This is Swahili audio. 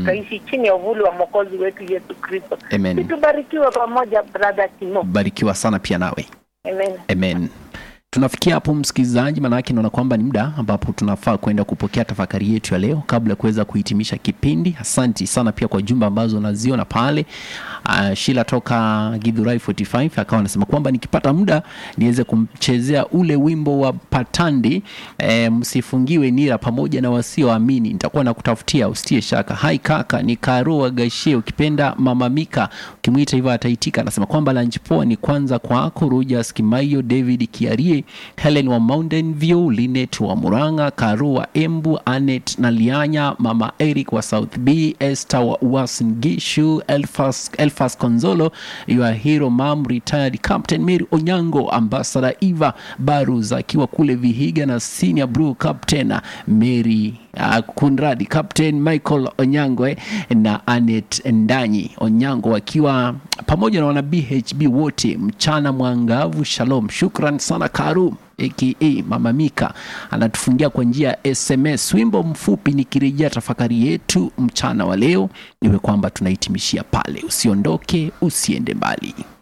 tutaishi chini ya uvuli wa mwokozi wetu Yesu Kristo. Amen. Tubarikiwe pamoja, brother Timo. barikiwa sana pia nawe Amen. amen tunafikia hapo msikilizaji maanake naona kwamba ni muda ambapo tunafaa kwenda kupokea tafakari yetu ya leo kabla ya kuweza kuhitimisha kipindi asanti sana pia kwa jumba ambazo naziona pale uh, shila toka gidhurai 45 akawa anasema kwamba nikipata muda niweze kumchezea ule wimbo wa patandi e, msifungiwe nira pamoja na wasioamini nitakuwa nakutafutia usitie shaka hai kaka ni karo wagashie ukipenda mama mika ukimwita hivyo ataitika anasema kwamba lunch poa ni kwanza kwako rujas kimaiyo david kiarie helen wa mountain view linet wa muranga karo wa embu anet na lianya mama eric wa south b esther wa uasin gishu elfas, elfas konzolo your hero mam retired captain mary onyango ambassador eva barus akiwa kule vihiga na senior blue captain mary uh, kunradi captain michael onyango eh, na anet ndanyi onyango wakiwa pamoja na wana bhb wote mchana mwangavu shalom shukran sana karum aka mama mika anatufungia kwa njia ya sms wimbo mfupi nikirejea tafakari yetu mchana wa leo iwe kwamba tunahitimishia pale usiondoke usiende mbali